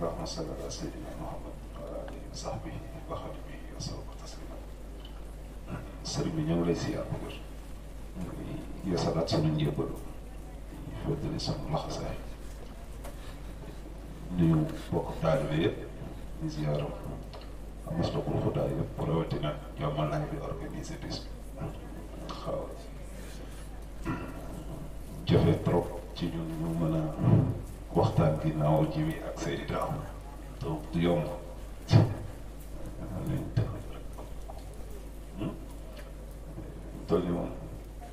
allahumma salli ala sayyidina muhammad wa ala alihi wa sahbihi wa xadimihi wa sallama taslima sëriñ bi ñu ngi lay siyaar bu wér ñu ngi yeesalaat sunu njébbalu ñu feddali sunu laxasaay nuyu bokk taalibe yëpp di ziyaaram Maslakul Huda yëpp rawatina Jomalaay bi organisé bis bi xaw jafe trop ci ñun ñu mën a waxtaan ginnaaw ji bi ak Seydi Daaw donc du yomb nañ tënk rek toll ni moom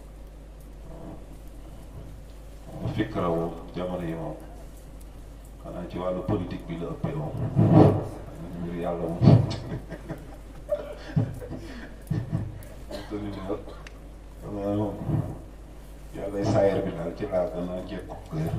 mu fikra woon jamono yi moom xanaa ci wàllu politique bi la ëppee moom mbir yàlla moom toll ni nag xanaa moom yàlla saayar bi daal ci laa gën a jekku kër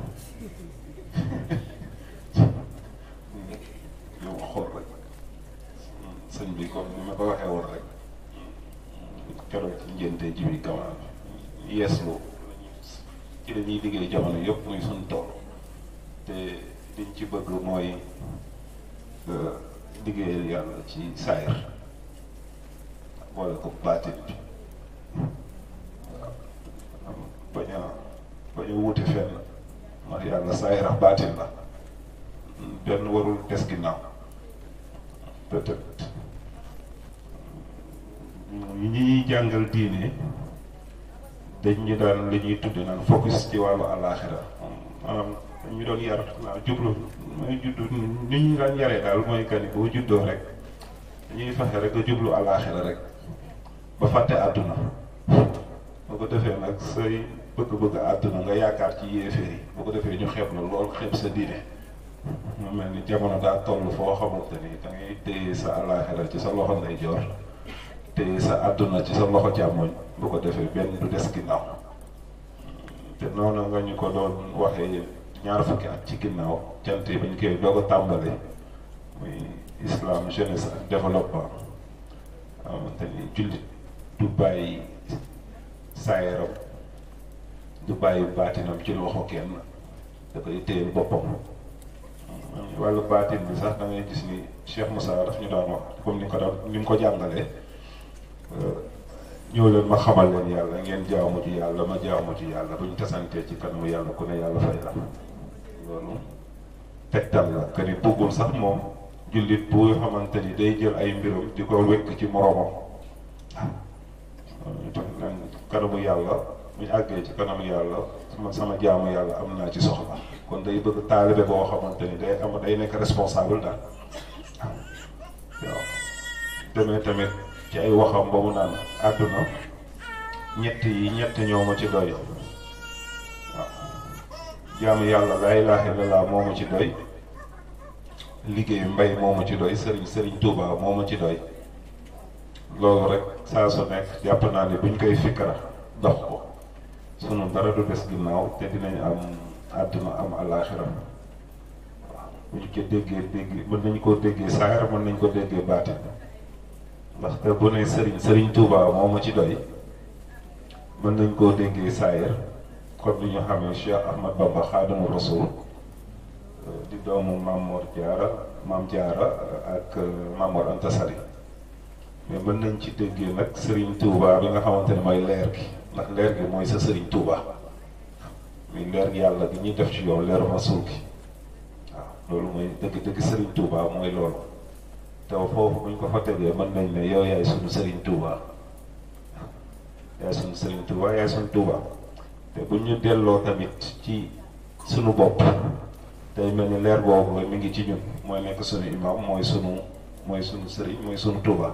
yow xool rek sëñ bi comme ni ma ko waxee woon rek keroog ci njënte ji bi kamaan yeeslu ci la ñuy liggéey jamono yëpp muy suñ tool te liñ ci bëgg mooy liggéeyal yàlla ci saayar boole ko baatin bi bañ a bañ a wuute fenn ndax yàlla saayar ak baatin la benn warul des ginnaaw peut-être ñi ñuy jàngal diine dañ ñu daan li ñuy tudde naan focus ci wàllu àllaaxira maanaam dañu doon yar waaw jublu mooy juddu ni ñu daan yaree daal mooy que ni boo juddoo rek dañuy fexe rek nga jublu àllaaxira rek ba fàtte àdduna boo ko defee nag say bëgg-bëgg àdduna nga yaakaar ci yéeféer yi boo ko defee ñu xeeb la lool xeeb sa diine mu mel ni jamono daa toll foo xamante ni da ngay téye sa àllaaxira ci sa loxo ngay joor téye sa àdduna ci sa loxo càmmoñ bu ko defee benn du des ginnaaw te noonu nga ñu ko doon waxee ñaar fukki at ci ginnaaw cant yi bañ koy doog a tàmbali muy islam jeunesse ak développement xamante ni jullit du bàyyi saayaram du bàyyi baatinam ci loxo kenn da koy téyel boppam wàllu baatin bi sax da ngay gis ni Cheikh Moussa daf ñu daan wax comme ni ko daan ni mu ko jàngalee ñëw leen ma xamal leen yàlla ngeen jaamu ci yàlla ma jaamu ci yàlla buñ tasantee ci kanamu yàlla ku ne yàlla fay la loolu tegtal la que ni bëggul sax moom jullit bu xamante ni day jël ay mbiram di ko wekk ci moromam waaw kanamu yàlla bu ñu àggee ci kanamu yàlla sama sama jaamu yàlla am naa ci soxla kon day bëgg taalibe boo xamante ni day am day nekk responsable daal waaw demee tamit ci ay waxam ba mu naan àdduna ñett yi ñett ñoo ma ci doy waaw jaamu yàlla laa ilaaha illallaah moo ma ci doy liggéey mbay moo ma ci doy sëriñ sëriñ Touba moo ma ci doy loolu rek saa su nekk jàpp naa ne buñ koy fikkara dox ko sunu dara du des ginnaaw te dinañ am àdduna am alaaxira waaw buñ ko déggee dégg mën nañ koo déggee saayar mën nañ ko déggee baatin ndaxte bu ne sëriñ sëriñ Touba moo ma ci doy mën nañ koo déggee saayar comme ni ñu xamee Cheikh Ahmad Bamba Xaadimu Rasul di doomu Mamor Diarra Maam Diarra ak Mamor Anta Sali mais mën nañ ci déggee nag sëriñ Touba bi nga xamante ne mooy leer gi ndax leer gi mooy sa sëriñ Touba muy leer gi yàlla gi ñuy def ci yow leeru Rasul gi waaw loolu mooy dëgg-dëgg sëriñ Touba mooy loolu te foofu buñ ko fa tegee mën nañ ne yow yaay sunu sëriñ Touba yaay sunu sëriñ Touba yaay sunu Touba te bu ñu delloo tamit ci sunu bopp day mel ni leer boobu mi ngi ci ñun mooy nekk sunu imam mooy sunu mooy sunu sëriñ mooy sunu Touba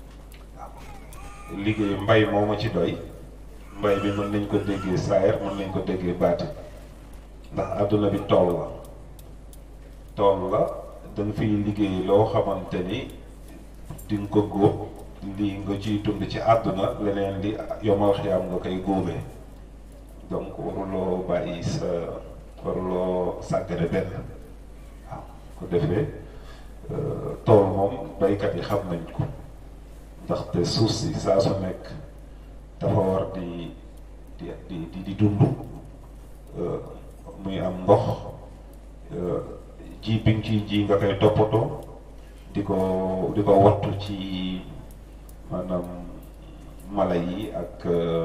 waaw liggéey mbay moo ma ci doy mbay bi mën nañ ko déggee saayar mën nañ ko déggee baati ndax àdduna bi tool la tool la da nga fiy liggéey loo xamante ni di nga ko góob lii nga ciy dund ci àdduna leneen li yomal xiyaam nga koy góobee donc waruloo bàyyi sa waruloo sàggane benn waaw ko defee tool moom baykat yi xam nañ ko ndaxte suuf si saa su nekk dafa war di di di di dund muy am ndox ji bi nga ciy ji nga koy toppatoo di ko di ko wattu ci maanaam mala yi ak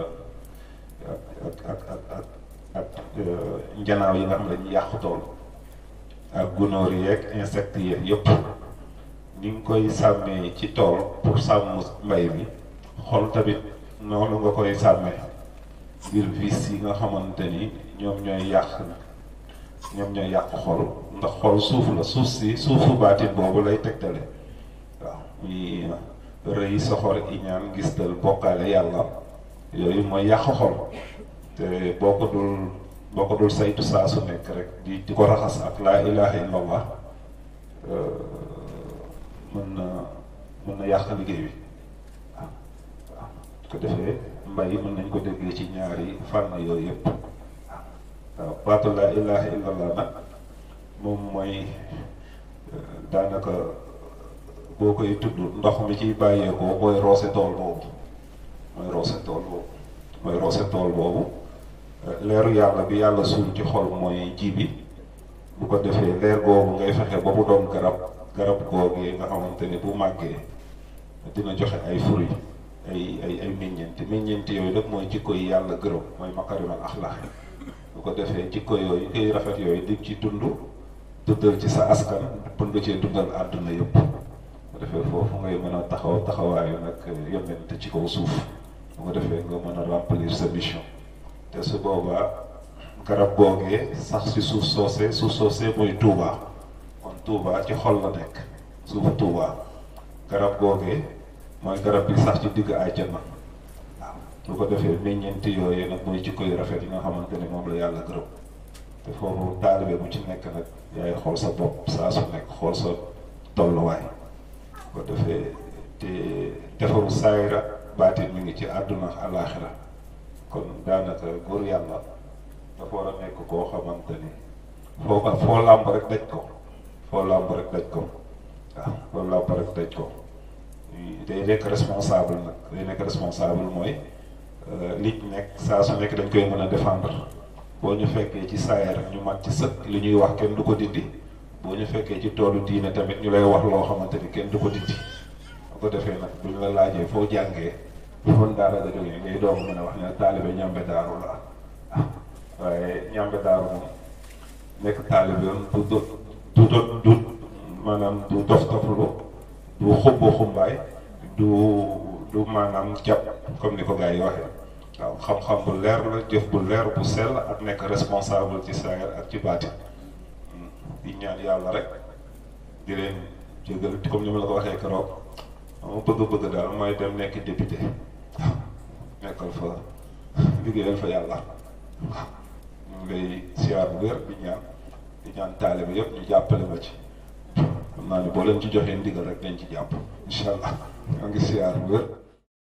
ak ak ak ak ak njanaaw yi nga xam ne dañuy yàqu tool ak gunóor yeeg insectes yeeg yëpp ni nga koy sàmmee ci tool pour sàmm mbay mi xol tamit noonu nga koy sàmmee ngir vis yi nga xamante ni ñoom ñooy yàq ñoom ñooy yàq xol ndax xol suuf la suuf si suufu baatin boobu lay tegtale waaw muy rëy soxor iñaan gis dal bokkaale yàlla yooyu mooy yàq xol te boo ko dul boo ko dul saytu saa su nekk rek di di ko raxas ak laa ilaha illallah mën na mën na yàq liggéey bi waaw waaw ko defee mbay mën nañ ko déggee ci ñaari fànn yooyu yëpp waaw baatu laa ilaha illallah nag moom mooy daanaka boo koy tudd ndox mi ciy bàyyeekoo mooy roose tool boobu mooy roose tool boobu mooy roose tool boobu leeru yàlla bi yàlla suul ci xol mooy ji bi bu ko defee leer googu ngay fexe ba mu doon garab garab googee nga xamante ne bu màggee dina joxe ay fruit ay ay ay meññeent meññeent yooyu nag mooy jikko yi yàlla gërëm mooy makarimal axlaax bu ko defee jikko yooyu koy rafet yooyu di ci dund dundal ci sa askan bun nga cee dundal àdduna yëpp bu defee foofu ngay mën a taxaw taxawaayu nag yonent ci kaw suuf bu ko defee nga mën a remplir sa mission te su boobaa garab googee sax si suuf soosee suuf soosee mooy Touba kon Touba ci xol la nekk suufu Touba garab googee mooy garab bi sax ci digg àjjana waaw bu ko defee meññeenti yooyu nag mooy jikko yu rafet yi nga xamante ne moom la yàlla gërëm te foofu taalibe bu ci nekk nag yaay xool sa bopp saa su nekk xool sa tolluwaay bu ko defee te defaru saayira baatin mi ngi ci àdduna alaaxira kon daanaka góor yàlla dafa war a nekk koo xamante ni foo ko foo làmb rek daj ko foo làmb rek daj ko waaw foo làmb rek daj ko day nekk responsable nag day nekk responsable mooy li nekk saa su nekk dañ koy mën a défendre boo ñu fekkee ci saayar ñu mat ci sëkk li ñuy wax kenn du ko dindi boo ñu fekkee ci toolu diine tamit ñu lay wax loo xamante ni kenn du ko dindi bu ko defee nag bu ñu la laajee foo jàngee fon daara la jógee ngay doog mën a wax ne taalibe ñambe daaru la waaye ñambe daaru moom nekk taalibe yoon du do du do du maanaam du dof doflu du xubbu xumbaay du du maanaam jàpp comme ni ko gars yi waxee waaw xam-xam bu leer la jëf bu leer bu sell ak nekk responsable ci saayir ak ci baati di ñaan yàlla rek di leen jégal comme ni ma la ko waxee keroog ma bëgg-bëgg daal mooy dem nekk député waaw nekkal fa liggéeyal fa yàlla waaw ñu ngi lay siyaar bu wér di ñaan di ñaan taalibe yëpp ñu jàppale ma ci xam naa ni boo leen ci joxee ndigal rek dañ ci jàpp incha allah maa ngi siyaar bu wér.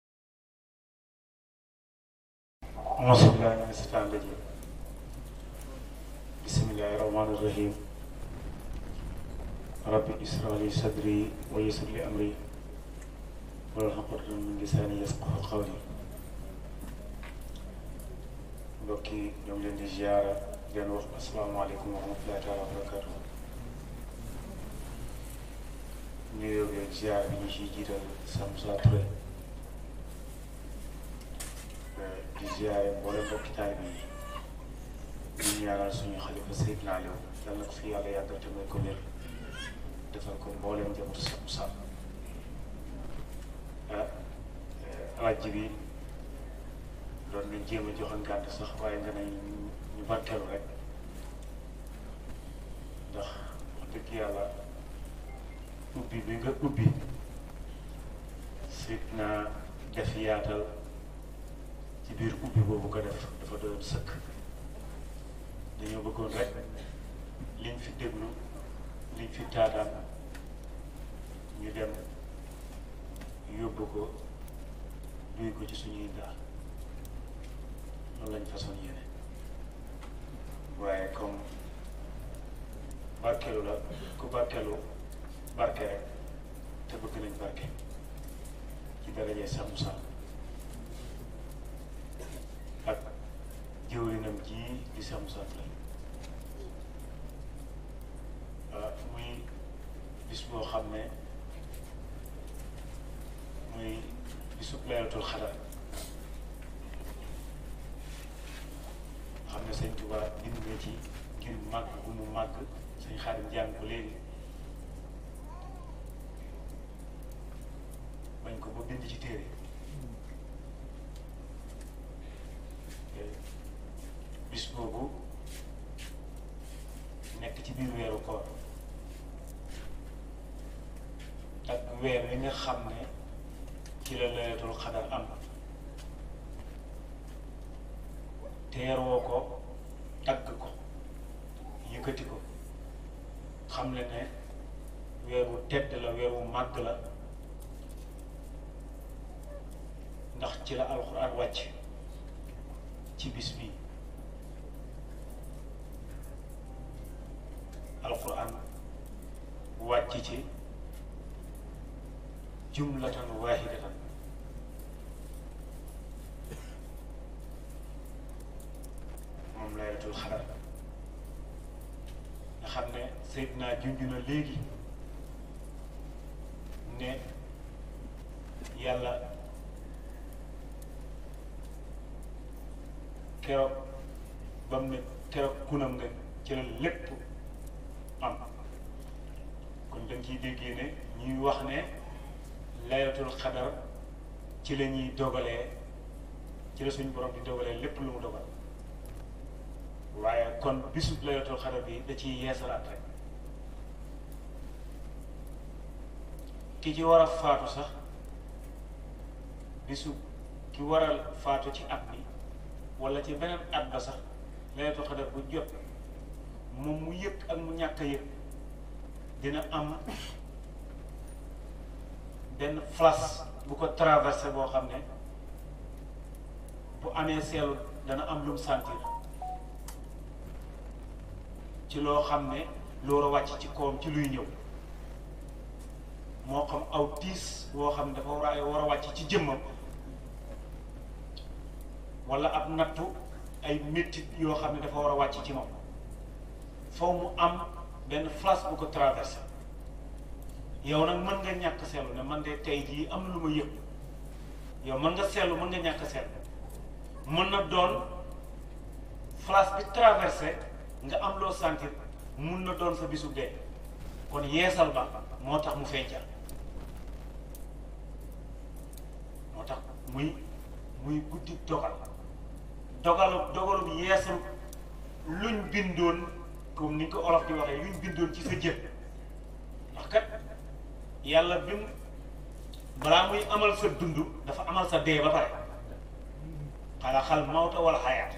auzu billaahi mina shaytaani rajiim bismillaahi rahmaani rahiim rabbi ishrah li sadri wa yassir li amri wahlul uqdatan min lisaani yafqahu qawli mbokk yi ñoo ngi leen di ziyaara di leen wax asalaamaaleykum wa rahmatulaahi taala wa barakaatu nuyoo bi ak ziyaara bi ñu ciy jiital Sam Moussa Touré di ziyaare mboolem mbokki taalibe yi ñu ñaanal suñu xalifa Seydina Aliou yal na ko fi yàlla yàggal te may ko wér defal ko mboolem njabootu Sam Moussa ah alaaji bi doon nañ jéem a joxoon gànt sax waaye nga ne ñu barkeelu rek ndax wax dëgg yàlla ubbi bi nga ubbi Seydina def yaatal ci biir ubbi boobu nga def dafa doon sëkk dañoo bëggoon rek liñ fi déglu liñ fi taataan ñu dem yóbbu ko duy ko ci suñuy daal loolu lañ façon yéene waaye comme barkeelu la ku barkeelu barke rek te bëgg nañ barke ci darajee Sam Moussa ak jëwrinam ji di Sam Moussa Touré boo xam ne muy bisub laylatul xadar xam ne sëñ Tuubaa bind nga ci ngir màgg bu mu màgg sëñ Xaadim jàng ko léegi bañ ko ba bind ci téere bis boobu nekk ci biir weeru koor ak weer wi nga xam ne ci la laylatul xadar am teeroo ko tagg ko yëkkati ko xam le ne weer wu tedd la weer wu màgg la ndax ci la alxuraan wàcc ci bis bi alxuraan wàcc ci jumlatan waahidatan moom laylatul xadar nga xam ne Seydina junj na léegi ne yàlla keroog ba mu ne keroog kunam nga ci la lépp am kon dañ ciy déggee ne ñuy wax ne laylatul xadar ci la ñuy dogalee ci la suñu borom di dogalee lépp lu mu dogal waaye kon bisu laylatul xadar bi da ciy yeesalaat rek ki ci war a faatu sax bisu ki waral faatu ci at bi wala ci beneen at ba sax laylatul xadar bu jot moom mu yëg ak mu ñàkk a yëg dina am benn flash bu ko traversé boo xam ne bu amee seelu dana am lu mu sentir ci loo xam ne loolu wàcc ci kawam ci luy ñëw moo xam aw tiis boo xam ne dafa war a war a wàcc ci jëmmam wala ab nattu ay méttit yoo xam ne dafa war a wàcc ci moom foo mu am benn flash bu ko traversé yow nag mën nga ñàkk seetlu ne man de tey jii am na lu ma yëg yow mën nga seetlu mën nga ñàkk seetlu mën na doon flash bi traversé nga am loo sentir mun na doon sa bisu dee kon yeesal ba moo tax mu fecca moo tax muy muy guddi dogal dogalu dogalum yeesal luñ bindoon comme ni ko olof di waxee luñ bindoon ci sa jëf ndax kat yàlla bi mu balaa muy amal sa dund dafa amal sa dee ba pare xalaxal mawta wala xayaat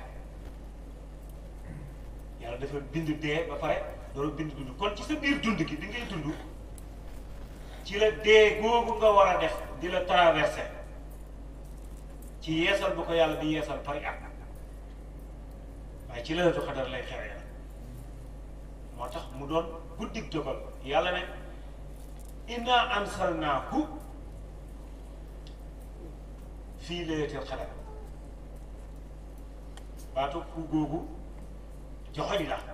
yàlla dafa bind dee ba pare doolu bind dund kon ci sa biir dund gi di ngay dund ci la dee googu nga war a def di la traversé ci yeesal bu ko yàlla di yeesal pare at waaye ci Laylatul Qadr lay xewee moo tax mu doon guddig dogal yàlla ne inna ansalnaahu fii Laylatul Qadr baatu ku googu joxoñ la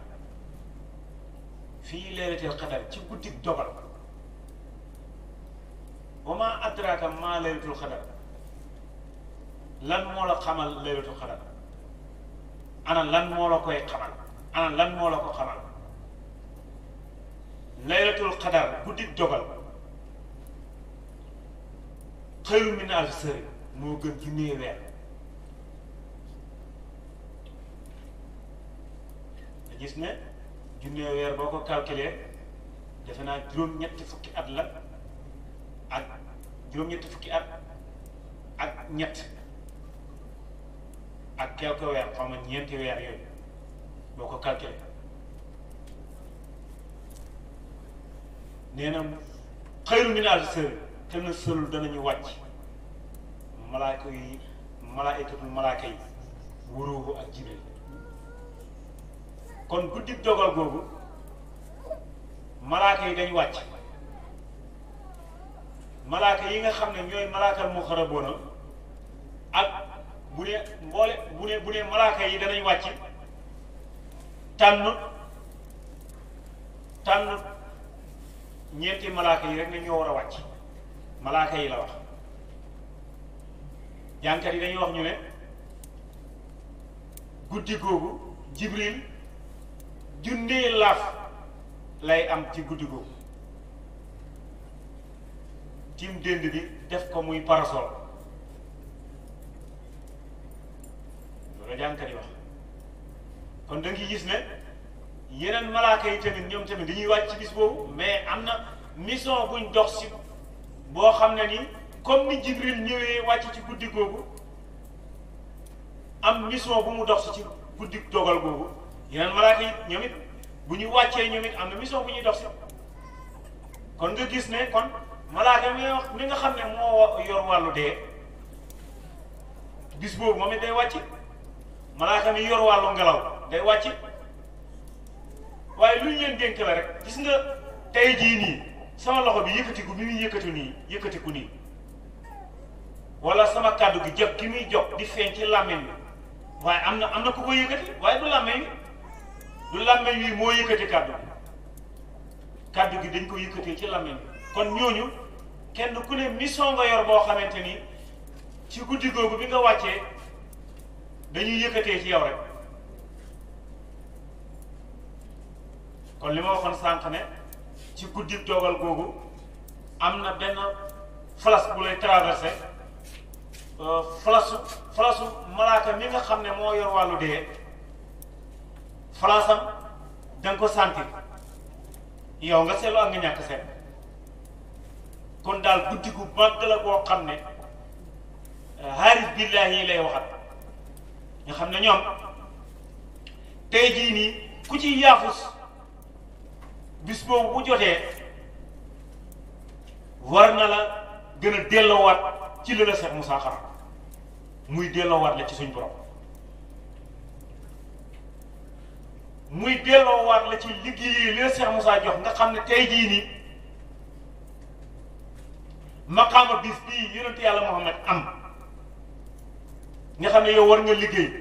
fii Laylatul Qadr ci guddig dogal wa ma adraaka ma Laylatul Qadr lan moo la xamal Laylatul Qadr ana lan moo la koy xamal ana lan moo la ko xamal laylatul qadar guddi dogal xëyru min alfi sëri moo gën junni weer nga gis ne junni weer boo ko calculé defe naa juróom-ñetti fukki at la ak juróom-ñetti fukki at ak ñett ak quelque weer xaw ma ñeenti weer yooyu boo ko calculé nee na xëyru min alfi sëri te na sëlul danañu wàcc malaaka yi malaaykatul malaaka yi wuruuhu ak jibril kon guddi dogal googu malaaka yi dañ wàcc malaaka yi nga xam ne ñooy malaakal muxaraboona ak bu ne mboole bu ne bu ne malaaka yi danañ wàcc tànn tànn ñeenti malaaka yi rek ne ñoo war a wàcc malaaka yi la wax jànkat yi dañuy wax ñu ne guddi googu jibril junnee laaf lay am ci guddi googu tim dënd bi def ko muy parasol loolu jànkat yi wax kon da nga gis ne yeneen malaaka yi tamit ñoom tamit dañuy wàcc ci bis boobu mais am na mission buñ dox si boo xam ne ni comme ni jibril ñëwee wàcc ci guddi googu am mission bu mu dox si ci guddi dogal googu yeneen malaaka yi ñoom it bu ñu wàccee ñoom it am na mission bu ñuy dox si kon nga gis ne kon malaaka mi wax mi nga xam ne moo yor wàllu dee bis boobu moom it day wàcc malaaka mi yor wàllu ngelaw day wàcc waaye lu ñu leen dénk la rek gis nga tey jii nii sama loxo bi yëkkatiku bi muy yëkkatu nii yëkkatiku nii wala sama kàddu gi jot ki muy jot di feeñ ci làmmiñ bi waaye am na am na ku ko yëkkati waaye du làmmiñ wi du làmmiñ wi moo yëkkati kàddu gi kàddu gi dañ ko yëkkatee ci làmmiñ bi kon ñooñu kenn ku ne mission nga yor boo xamante ni ci guddi googu bi nga wàccee dañuy yëkkatee ci yow rek kon li ma waxoon sànq ne ci guddi dogal googu am na benn flas bu lay traversé flasu flasu malaaka mi nga xam ne moo yor wàllu dee flasam da nga ko sentir yow nga seetlu ak nga ñàkk seet kon daal guddi gu màgg la boo xam ne xaaris billaahi yi lay waxat nga xam ne ñoom tey jii nii ku ci yaafus bis boobu bu jotee war na la gën a delloowaat ci li la Seex Musaa xam muy delloowaat la ci suñ borom muy delloowaat la ci liggéey li la Seex Musaa jox nga xam ne tey jii nii maqaama bis bii yonent yàlla Muhammad am nga xam ne yow war nga liggéey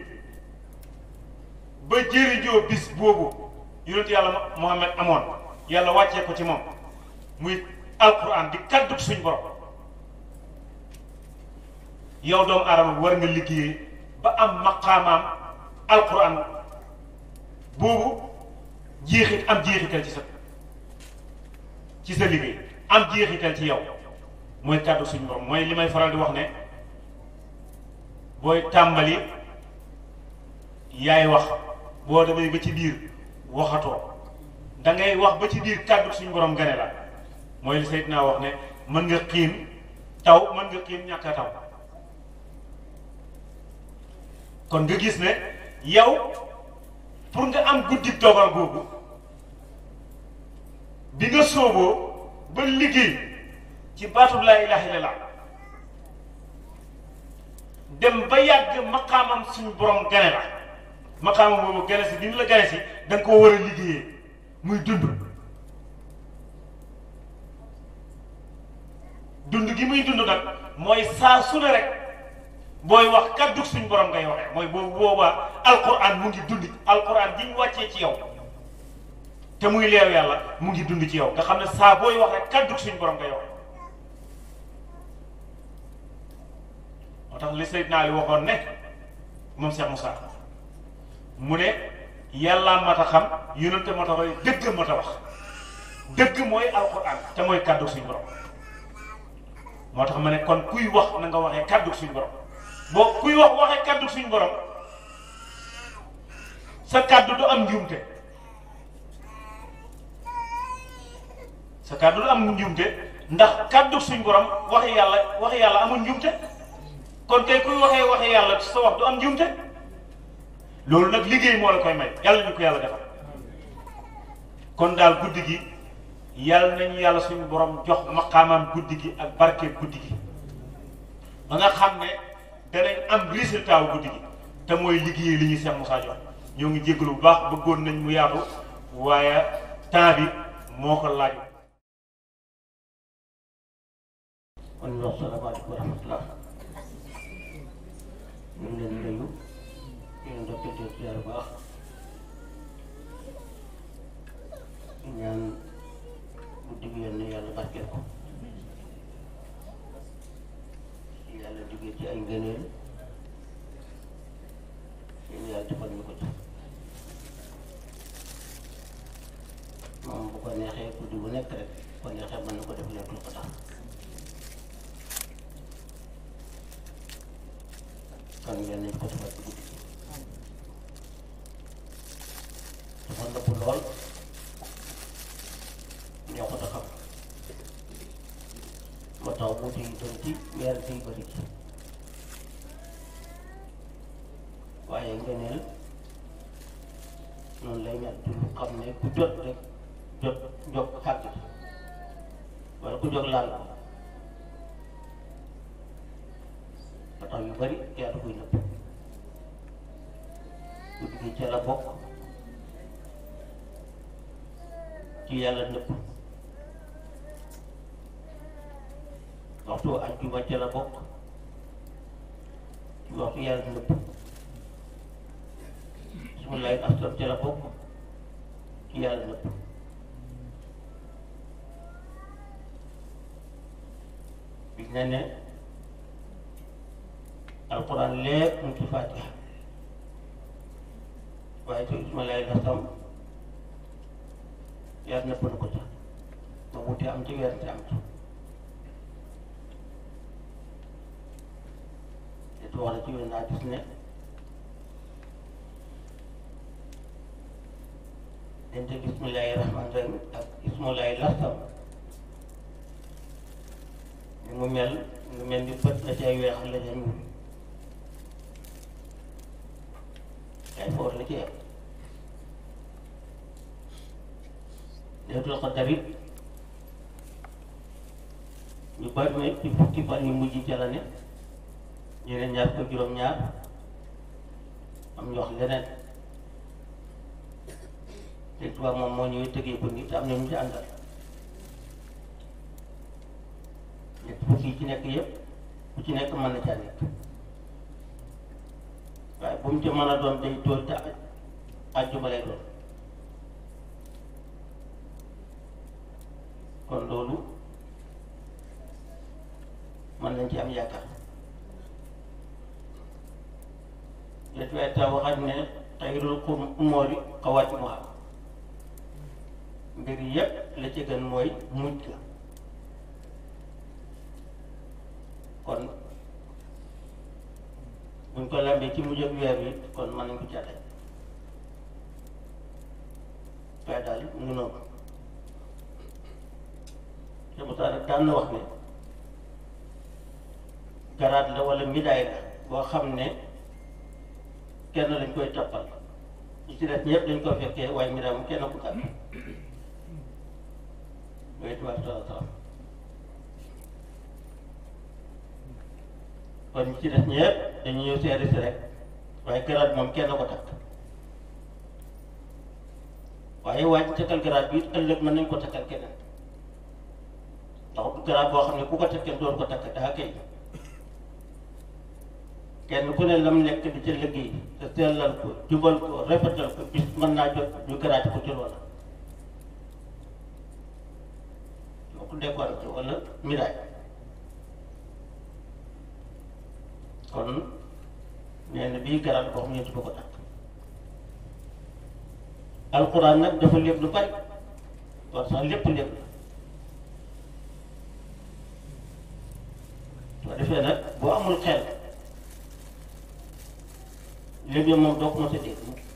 ba jëriñoo bis boobu yonent yàlla Muhammad amoon yàlla wàccee ko ci moom muy alquran di kaddu suñ borom yow doomu aadama war nga liggéey ba am maqaamaam alquran boobu jeexit am jeexital ci sa ci sa liggéey am jeexital ci yow mooy kaddu suñ borom mooy li may faral di wax ne booy tàmbali yaay wax boo demee ba ci biir waxatoo da ngay wax ba ci biir kàddu suñu borom gane la mooy li Seydina wax ne mën nga xiim taw mën nga xiim ñàkk a taw kon nga gis ne yow pour nga am guddi dogal googu bi nga sooboo ba liggéey ci baatub laa ilaaha illallaah dem ba yàgg maqaamam suñu borom gane la maqaamam boobu gane si bi mu la gane si da nga koo war a liggéeyee muy dund dund gi muy dund nag mooy saa su ne rek booy wax kaddu suñ borom ngay waxee mooy boobu boobaa alquran mu ngi dund alquran gi ñu wàccee ci yow te muy leew yàlla mu ngi dund ci yow nga xam ne saa booy wax rek kaddu suñ borom ngay waxee moo tax li Seydina Ali waxoon ne moom Cheikh Moussa mu ne yàlla mat a xam yonente mat a roy dëgg mat a wax dëgg mooy alquran te mooy kaddu suñ borom moo tax ma ne kon kuy wax na nga waxee kaddu suñ borom boo kuy wax waxee kaddu suñ borom sa kaddu du am njuumte sa kaddu du am njuumte ndax kaddu suñ borom waxi yàlla waxi yàlla amul njuumte kon tey kuy waxee waxi yàlla sa wax du am njuumte loolu nag liggéey moo la koy may yàlla ñu ko yàlla defal kon daal guddi gi yàlla nañu yàlla suñu borom jox maqaamam guddi gi ak barke guddi gi ba nga xam ne danañ am résultat wu guddi gi te mooy liggéey li ñuy Cheikh Moussa jox ñoo ngi jéggalu bu baax bëggoon nañ mu yaatu waaye temps bi moo ko laaj. kon wax salaamaaleykum wa rahmatulah ñu ngi leen di nuyu yéen a ngi doon ziar bu baax ñaan guddi gi yéen yàlla nañ ko defal ci guddi dafa nëpp lool ñoo ko taxaw moo tax wuute yi doon ci weer day bëri ci waaye ngëneel noonu lay mel du lu xam ne ku jot rek jot jot xàgg wala ku jóg laal ko ba tax yu bari yàlla koy nëpp guddi gi ca la bokk ci yàlla nëpp waxtu àjjuma ca la bokk ci waxtu yàlla nëpp bismillahi aslam ca la bokk ci yàlla nëpp bi ne ne alquran lépp mu ci fatiha waaye te bismillahi aslam yàlla nëpp na ko ca ma wuti am ci weer am ci te wax na ci yoon naa gis ne dente bismillahi rahmani rahim ak bismillahi lastam ni mu mel nga mel ni bët la cay weex la ca ñuul ay foor la ci yem leetul xadar it ñu bari ne ci fukki fan yu mujj ca la ne ñeneen ñaar ko juróom-ñaar am ñu wax leneen te tubaab moom moo ñëwee tëggee ko nii te am na ñu ci àndal ñett fukki yi ci nekk yëpp ku ci nekk mën na caa nekk waaye bu mu ci mën a doon day tool te àjjuma lay doon kon loolu mën nañ ci am yaakaar léegi waaye taw waxaat ne xayrul umóori xawaatimuha mbir yépp la ci gën mooy mujj la kon buñ ko lambee ci mujj ak weer wi kon mën nañ ko jàtte waaye daal mu noonu te bu tax daan na wax ne garaat la wala midaay la boo xam ne kenn lañ koy toppal ñi ci def ñëpp dañ ko fekkee waaye midaay moom kenn ku gàtt yooyu tubaab sala salam kon ñi ci def ñëpp dañu ñëw seeri si rek waaye garaat moom kenn ko takk waaye waaj takkal garaat bi ëllëg mën nañ ko takkal keneen ndax du garaat boo xam ne ku ko takkee doon ko takk daa kay kenn ku ne lam nekk di ca liggéey te sellal ko jubal ko rafetal ko bis mën naa jot ñu garaati ko ci loola soo ko décorer ko wala miraay kon nee na bii garaat boo xam ne du ko takk alxuraan nag dafa lépp lu bari war sax lépp lépp soo defee nag boo amul xel léegi moom doo ko mos a dégg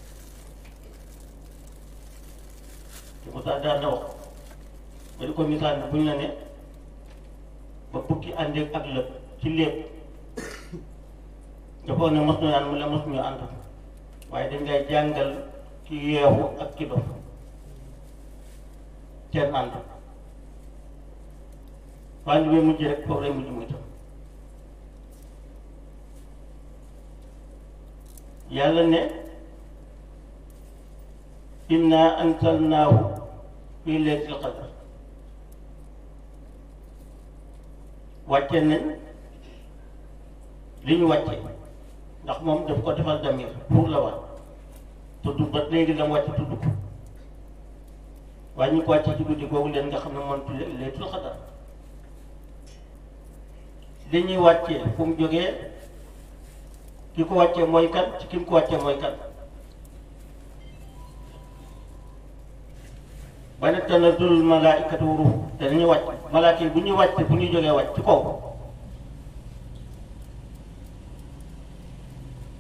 te mu tax daan na wax ba di ko misaal ne buñ la ne ba bukki àndeek ak lëpp ci lépp nga foog ne mos ñu ànd mu la mos ñu ànd waaye dañ lay jàngal ci yeewu ak ci dof seen ànd waaye bi mujj rek foofu lay mujj muy tam yàlla ne inna anzalnaahu fii laylatil qadr wàcce nañ li ñu wàcce ndax moom daf ko defal damir pour la wax tudd ba léegi la mu wàcce tudd ko waaye ñu ko wàcce ci guddi googu leen nga xam ne moom laylatul qadr li ñuy wàccee fu mu jógee ki ko wàccee mooy kan ci ki mu ko wàccee mooy kan ba ne tanazzulul malaaikatu wa ruuh te dañuy wàcc malaaka yi bu ñuy wàcc bu ñuy jógee wàcc ci kaw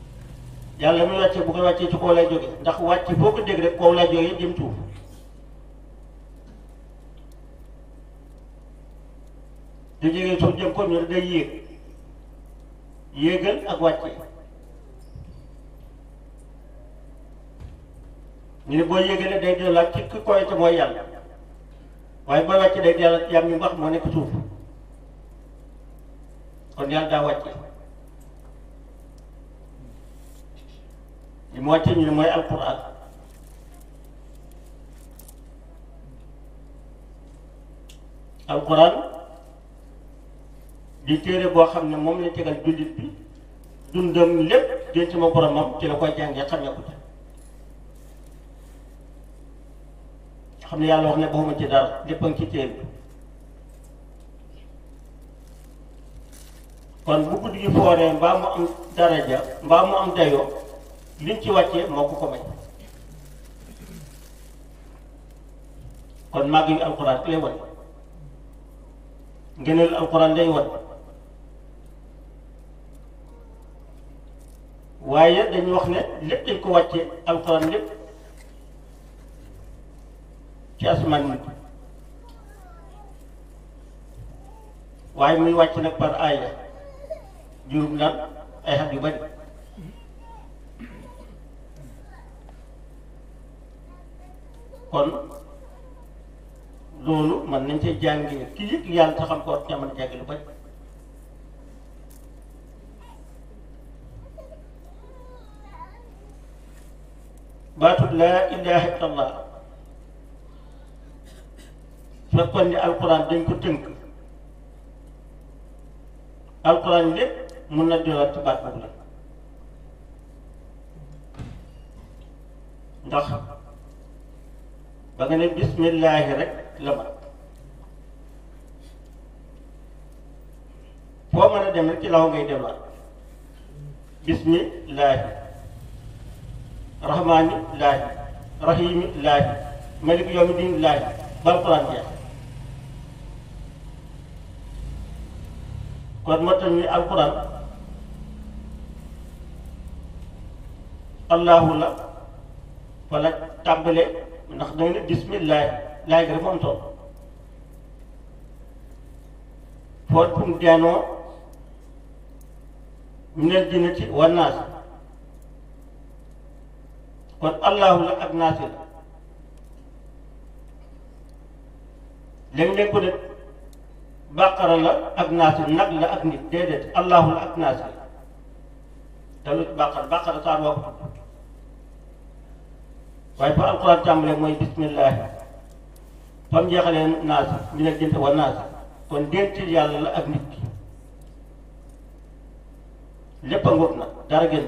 yàlla muy wàcce bu koy wàccee ci kaw lay jóge ndax wàcc foo ko dégg rek kaw lay jóge jëm suuf du jógee suuf jëm ko ñu ne day yéeg yéegal ak wàcce ñu ne boo yéegalee day delluwaat ci ki koy te mooy yàlla waaye booy wàcce day delluwaat yam ñu wax moo nekk suuf kon yàlla daa wàcce li mu wàcce ñu ne mooy alquran alquran di téere boo xam ne moom la tegal jullit bi dundam lépp denc ma boromam ci la koy jàngee xamee ko ci xam ne yàlla wax ne baxuma ci dara lépp a ngi ci téere bi kon bu guddi gi fooree mbaa mu am daraja mbaa mu am dayoo liñ ci wàccee moo ko ko may kon màgg yu alxuraan ki lay wan ngëneel alxuraan lay wan waaye dañu wax ne lépp dañ ko wàccee alxuraan lépp ci asamaan nit waaye muy wàcc nag par aaya juróom naan ay xat yu bari kon loolu man nañ cee jàngee ki yëg yàlla te xam ko war mën a jànge lu bari baatut laa ilaha illallah fekkoon ni alquran dañ ko tënk alquran lépp mun na delluwaat ci baat boobu la ndax ba nga ne bismillaahi rek la mat foo mën a dem rek ci law ngay delluwaat bismillaahi rahmaani laahi rahiimi laahi malik yawmi diin laahi ba alquran jeex kon moo tax ni alquran allahu la wala tàmbale ndax da nga ne bismillah laay gi rek moom tool foot fu mu deenoo minal jinnati wa naas kon allahu la ak naasi la léeg-léeg ko ne bàqara la ak naasi nag la ak nit déedéet allahu la ak naasi dalu ci bàqara bàqara saa boo ko waaye fa alquran tàmbalee mooy bismillahi fa mu jeexalee naasi minal jinnati wa naasi kon dentil yàlla la ak nit ki lépp a ngóob na dara génn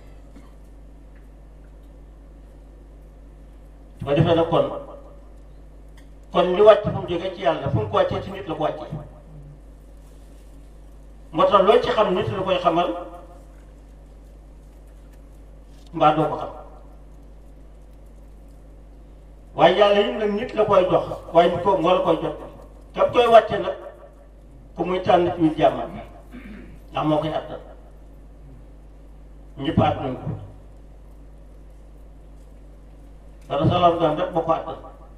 su ko defee nag kon kon li wàcc fu mu jógee ci yàlla fu mu ko wàccee ci nit la ko wàccee moo tax loo ci xam nit la koy xamal mbaa doo ko xam waaye yàlla yi nag nit la koy jox waaye nit ko moo la koy jox kam koy wàcce nag ku muy tànn ci ñu jàmmal ndax moo koy attal ñëpp at nañ ko dara salaam daan rek boo ko attal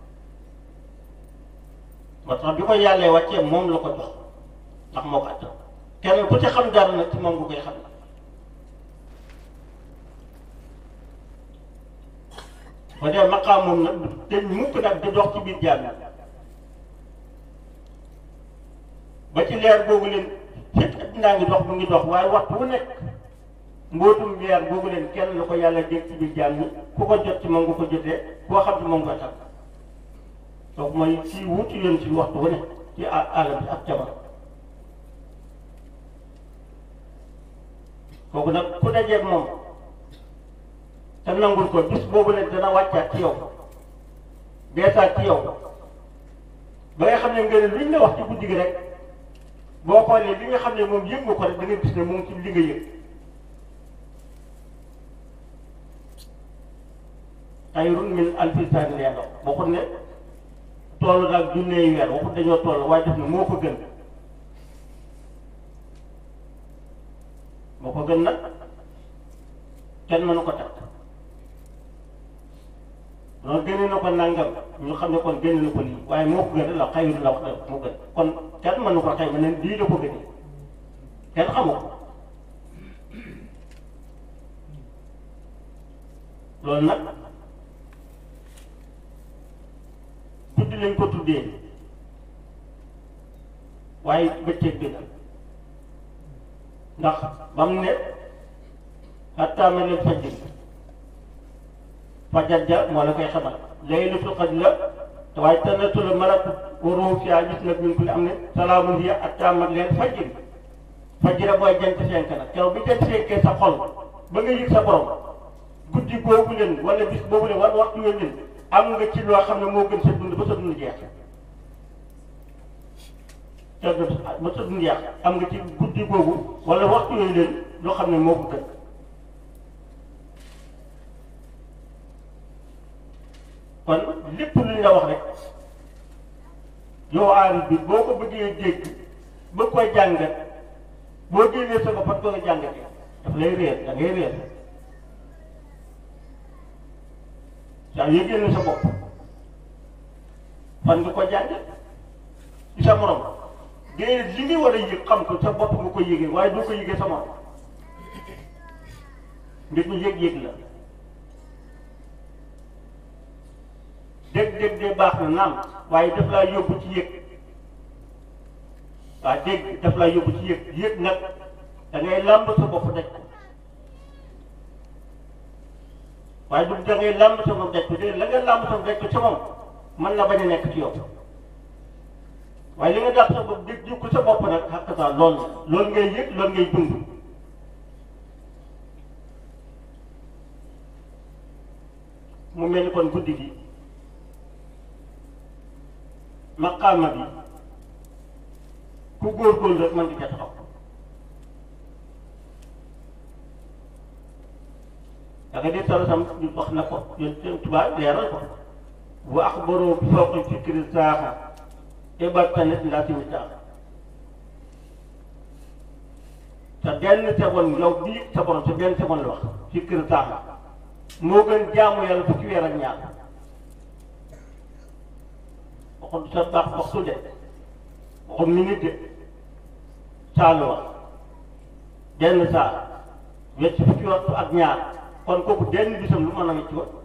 moo tax bi ko yàllee wàccee moom la ko jox ndax moo ko attal kenn ku ci xam dara nag ci moom nga koy xam ba dee maqaam moom nag dañ mukk nag di dox ci biir jaam yi ba ci leer boobu leen fekk addinaa ngi dox mu ngi dox waaye waxtu wu nekk mbootum leer boobu leen kenn la ko yàlla dégg ci biir jaam yi ku ko jot ci moom nga ko jotee koo xam ci moom nga tax donc mooy ci wutu yoon ci waxtu wu nekk ci àll bi ak jamono kooku nag ku dajeeg moom te nangul ko bis boobu leen dana wàccaat ci yow beesaat ci yow ba nga xam ne nga ne luñ la wax ci guddi gi rek boo xoolee li nga xam ne moom yëg nga ko rek da nga gis ne moom ci li nga yëg xayrun min alfi sahrin yàlla waxut ne toll daal junneey weer waxut dañoo toll waaye def ne moo ko gën moo ko gën nag kenn mënu ko takk loolu génne na ko nangam ñu xam ne kon génne na ko lii waaye moo ko gën la xayru la wax la moo gën kon kenn mënu ko xëy ma ne lii la ko gënee kenn xamu ko loolu nag guddi lañ ko tuddee waaye bëccëg bi la ndax ba mu ne xattaa ma leen fajr fajar ja moo la koy xamal laylatul qadr la te waaye tanazzalu malaku wa ruuhu fiihaa gis nag min kulli amrin salaamun hiya hattaa matla'il fajr fajr booy jant fenk nag keroog bi jant fenkee sa xol ba nga yëg sa borom guddi boobu leen wala bis boobu leen wala waxtu yooyu leen am nga ci loo xam ne moo gën sa dund ba sa dund jeex te ba sa dund jeex am nga ci guddi boobu wala waxtu yooyu leen loo xam ne moo ko gën kon lépp lu ñu la wax rek yow aarif bi boo ko bëggee dégg bëgg koy jàngat boo génnee sa bopp ko nga jàngatee daf lay réer da ngay réer saa yoo génne sa bopp fan nga ko jàngat ci sa morom déedéet li nga war a yëg xam ko sa bopp nga ko yëgee waaye doo ko yëgee sa morom mbir mi yëg-yëg la dégg-dégg de baax na naam waaye daf laa yóbbu ci yëg waa dégg daf laa yóbbu ci yëg yëg nag da ngay làmb sa bopp daj ko waaye du da ngay làmb sa bopp daj ko de la nga làmb sa bopp daj ko ca moom mën na bañ a nekk ci yow waaye li nga dàq sa bopp dégg ko sa bopp nag xàq saa lool loolu ngay yëg loolu ngay dund mu mel ni kon guddi gi maqaama bi ku góorgóorlu rek mën di ca taxaw da nga di solo sam wax na ko yéen seen tubaab leeral ko bu axbaroo bi fawqi fikri saaxa ibar tanet ndaa simi saaxa te benn seconde yow bii sa borom sa benn seconde la wax fikri saaxa moo gën jaamu yàlla fukki weer ak ñaar waxul sa baax waxtu de waxul minute de saa la wax benn saa wecc fukki waxtu ak ñaar kon kooku benn bisam lu mën a wecc wa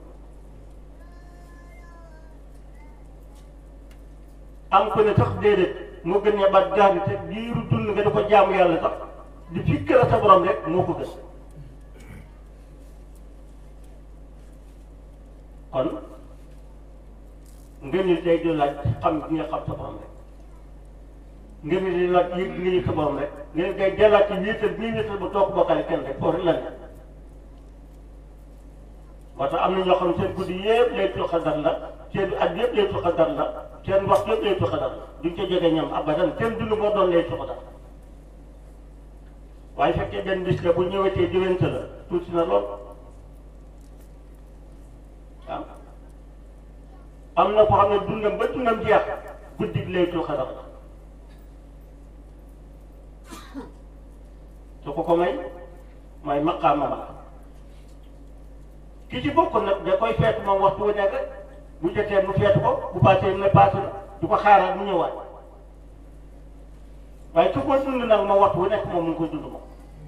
am ko ne sax déedéet moo gën ne ba gaari te diiru dund nga di ko jaamu yàlla sax di fikk la sa borom rek moo ko gën kon ngeen ni day di laaj xam gi nga xam sa borom rek ngeen ni di laaj yëg nga yëg sa borom rek ngeen day dellaat ci wéetal bii wéetal ba toog bokkale kenn rek foofu rek la ne moo tax am na ñoo xam ne seen guddi yëpp laylatul qadar la seen at yëpp laylatul qadar la seen waxtu yëpp laylatul qadar la duñ ca jege ñoom abadan seen dund moo doon laylatul qadar waaye fekkee benn bis la bu ñëwetee diwénte la tuuti na lool waaw am na ko xam ne dundam ba dundam jeex guddi gi laylatul qadar la su ko ko may mooy maqaama la ki ci bokk nag da koy feetu moom waxtu wu nekk bu jotee mu feetu ko bu paasee mu ne paase na du ko xaaral mu ñëwaat waaye su ko dund nag moom waxtu wu nekk moom mu ngi koy dund moom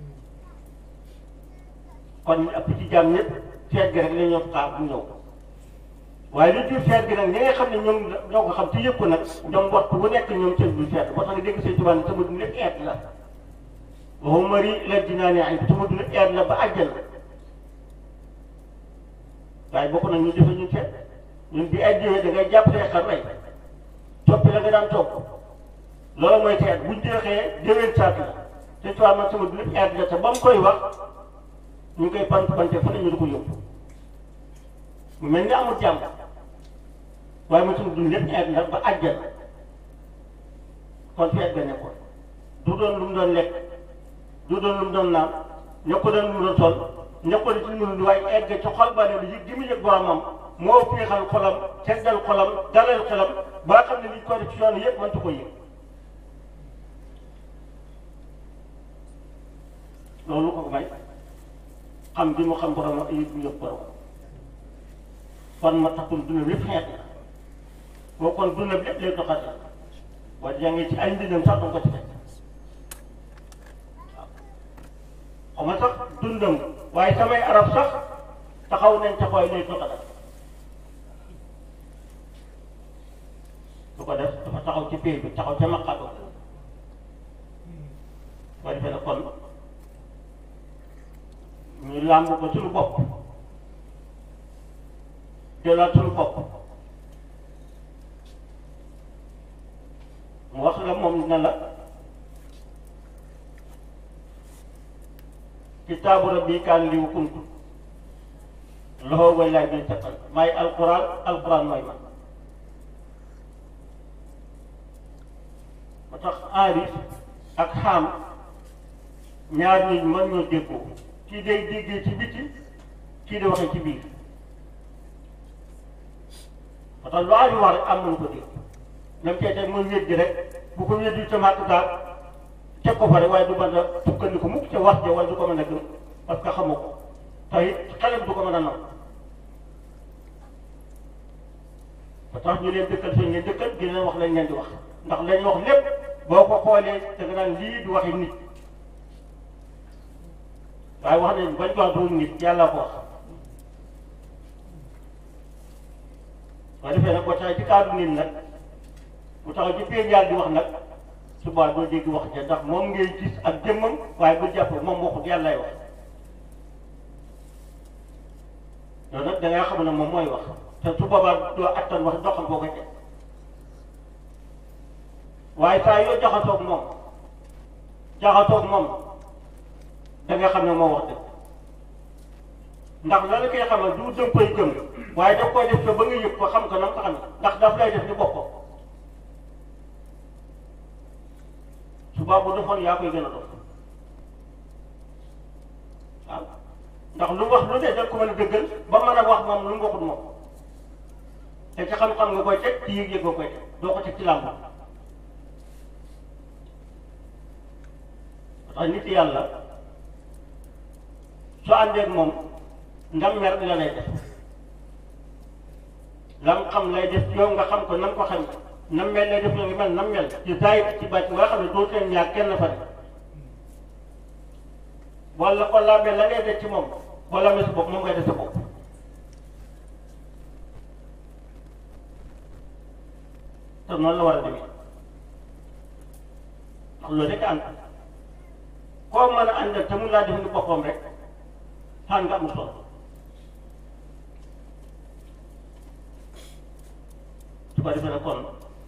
kon ñu ëpp ci jàmm ñëpp feet gi rek la ñoo xaar bu ñëw waaye li jur feet gi nag ñi nga xam ne ñoom ñoo ko xam te yëpp ko nag ñoom waxtu wu nekk ñoom seen du feet moo tax nga dégg seen tubaab ne sama dund lépp eet la waxu mari la dinaa ne ay sama dund lépp eet la ba àjjal waaye bokk na ñu defe ñu seet ñun bi ay jiwee da ngay jàpp see xar rey coppi la nga daan topp loolu mooy seet buñ jeexee déwén saat la te tubaab man sama lépp eet la te ba mu koy wax ñu ngi koy pant pante fa ñu di ko yóbbu mu mel ni amul jàmm waaye man sama dund lépp eet la ba àjjal kon feet ga nekkoon du doon lu mu doon lekk du doon lu mu doon naan ñëpp doon lu mu doon sol ñëppal ci ñun waaye egg ci xol ba ne li gi mu yëg boromam moo féexal xolam seddal xolam dalal xolam ba nga xam ne liñ ko def ci yoon yëpp mëntu ko yëg loolu ko may xam bi mu xam borom ak yëg bu yëg borom kon ma taxul duna lépp xeet la boo kon duna lépp lay doxal waaye yaa ngi ci ay mbindam sax danga ko ci fekk waaw xaw ma sax dundam waaye samay arab sax taxaw nañ ca koy lay doxal su ko def dafa taxaw ci pays bi taxaw ca maqaaba boo defee ne kon ñu làmb ko suñu bopp jëlaat suñu bopp mu wax la moom ne la kitaabu rabbi kaan liw kuntu loxo way laay bi teqal maay alquran alquran mooy man ba tax aarif ak xaam ñaar ñi mën ñoo déggoo kii day déggee ci biti kii di waxee ci biir ba tax lu aarif wax rek am nañu ko dégg même cee teg mooy wéet gi rek bu ko wéet di tamaat daal teg ko fa rek waaye du mën a sukkandiku mukk ca wax ja wala du ko mën a gëm parce que xamu ko te it xelam du ko mën a naw ba tax ñu leen dëkkal seen ngeen dëkkal di leen wax lañ leen di wax ndax lañ wax lépp boo ko xoolee da nga naan lii du waxi nit waaye wax nañ bañ ko wax du nit yàlla ko wax waaye defee nag boo taxee ci kaddu nit nag bu taxaw ci biir yàlla di wax nag suba doo dégg wax ja ndax moom ngay gis ak jëmmam waaye bu jàpp moom waxut yàlla lay wax loolu nag da ngay xam ne moom mooy wax te su boobaa doo attan wax doxal boo ko teg waaye saa yoo jaxasoog moom jaxasoog moom da nga xam ne moo wax dëgg ndax la la koy xamal du dëng koy gëm waaye daf koy def ko ba nga yëg ko xam ko na nga ko xam ndax daf lay def ni boppam suba bu defoon yaa koy gën a dof waaw ndax lu wax lu ne da ko mën a dëggal ba mën a wax moom lu mu waxut moom te ci xam-xam nga koy teg ci yëg-yëg nga koy teg doo ko teg ci làmb tax nit yàlla su àndeek moom ndam mer la lay def lam xam lay def yow nga xam ko nam ko xam nam mel lay def yow nga mel nam mel ci zaahir ci bàcc nga xam ne doo teen ñaar kenn fa def wala ko làmbee la ngay def ci moom boo làmbee sa bopp moom ngay def sa bopp te noonu la war a demee ndax loolu rek ànd koo mën a àndal te mun laa def ni boppam rek xaan nga am solo su ko defee nag kon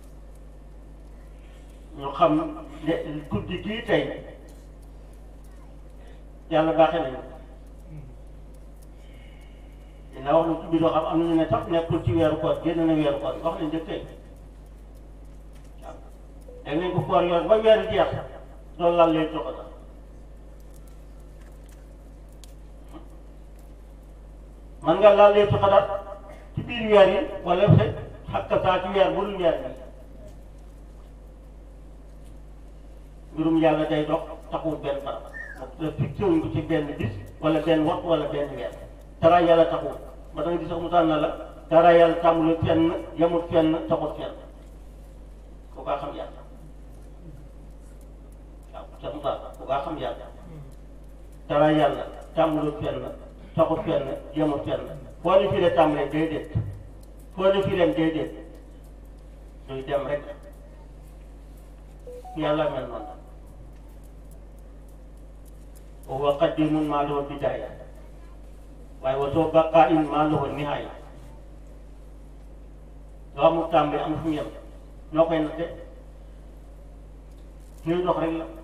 ñu xam ne guddi gii tey yàlla baaxee nañu dina wax lu ci biir xam am nañu ne sax nekkul ci weeru koor génn na weeru koor wax nañ dëgg tey waaw dégg nañ ko koor yoon ba weeru jeex loolu laal leen jox sax man nga laal leen xadaat ci biir weer yi wala fe xakka saa ci weer bu dul weer bi mbirum yàlla day dox taxul benn barab te fixé wuñ ko ci benn bis wala benn waxtu wala benn weer dara yàlla taxul ba da nga gis sax mu tànn la dara yàlla tàmbul fenn yemul fenn taxul fenn ku kaa xam yàlla waaw sax mu tànn ku kaa xam yàlla dara yàlla tàmbul fenn taxul fenn yemul fenn foo ni fii la tàmbalee déedéet foo ni fii leen déedéet luy dem rek yàlla mel noonu wa huwa qadimun maa lahu bidaaya waaye wa soo baqaa'in maa lahu nihaaya loo amul tàmbali amul fu mu yem noo koy natte ñuy dox rek la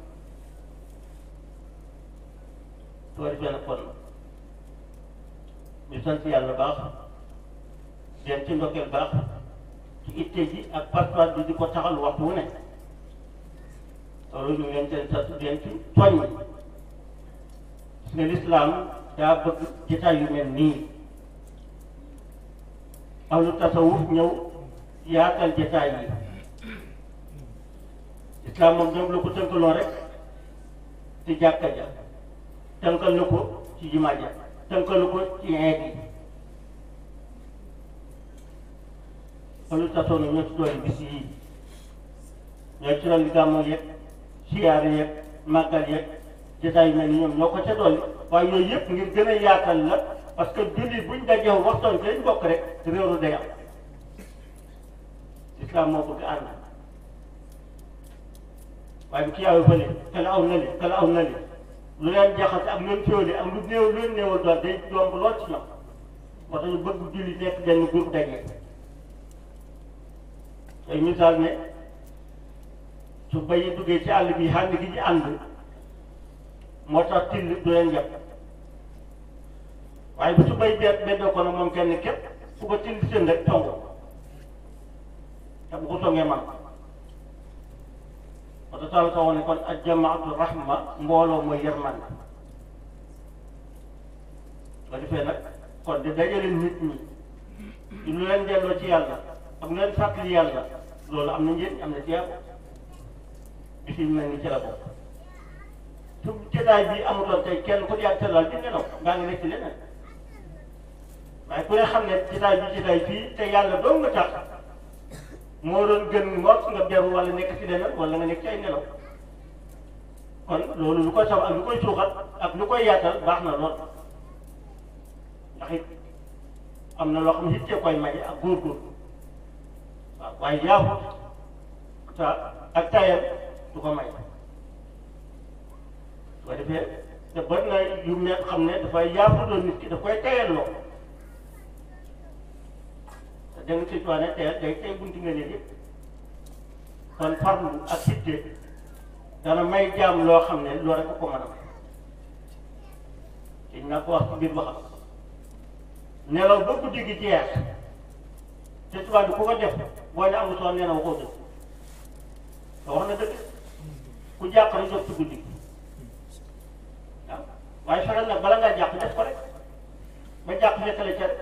soo defee nag kon ñu sant yàlla baax den ci ndokkeel baax ci itte ji ak pas-pas bi di ko taxal waxtu wu ne loolu ñu ngi leen seen sant den ci soññ parce que l'islam daa bëgg jotaay yu mel nii ahlu tasawuf ñëw yaatal jotaay yi islam moom dem la ko tënkaloon rek ci jàkka ja tënkal na ko ci jumaa ja tënkalu ko ci xeet yi loolu tasoon na ñoo ci doon bis yii ñoo ci doon gàmmu yeeg siyaar yeeg màggal yeeg jotaay yu mel ni ñoom ñoo ko ca dolli waaye yooyu yëpp ngir gën a yaatal la parce que jullit buñ dajee waxtaan ci lañ bokk rek réeru day am islam moo bëgg ànd waaye bu kii aw fële kala aw nali kala aw nali lu leen jaxase ak lu leen féewale ak lu néew lu leen néewal doon day yomb lool ci ñoom moo tax ñu bëgg jullit nekk benn groupe dajee tey misaal ne su bayi duggee ci àll bi ànd gi ñu ànd moo tax till du leen yàpp waaye bu su bay benn benn ko nag moom kenn képp fu ko till seen rek tongu te bu ko tongee man moo tax taal ko ne kon ak jamaatu rahma mbooloo mooy yërmande ba defee nag kon di dajale nit ñi di lu leen delloo ci yàlla ak lu leen fàttali yàlla loolu am na njëriñ am na ci yàlla bi fi mel ni ci la bokk su jotaay bi amutoon tey kenn ku yàgg tëral di nelaw ngaa ngi nekk ci leneen waaye ku ne xam ne jotaay bi jotaay fii te yàlla doo nga tax moo doon gën mos nga beru wala nekk ci leneen wala nga nekk ci ay nelaw kon loolu lu koy saw ak lu koy suuxat ak lu koy yaatal baax na lool ndax it am na loo xam ne hittee koy maye ak góorgóorlu waaw waaye yaafut ta ak tayal du ko may soo defee te bari na yu ne xam ne dafay yaafutoo nit ki daf koy tayal loo te da nga si ne tayal day tay bunti nga ne yëpp kon farlu ak hitte dana may jaam loo xam ne loo rek ko mën a may te naa ko wax ci biir waxam nelaw ba guddi gi jeex te tubaab bi ku ko def boo ne amul soo nee na waxoo dëgg te wax na dëgg ku jàq rek jot ci guddi gi waaw waaye fexeel nag bala ngaa jàq def ko rek ba jàq fekkale ca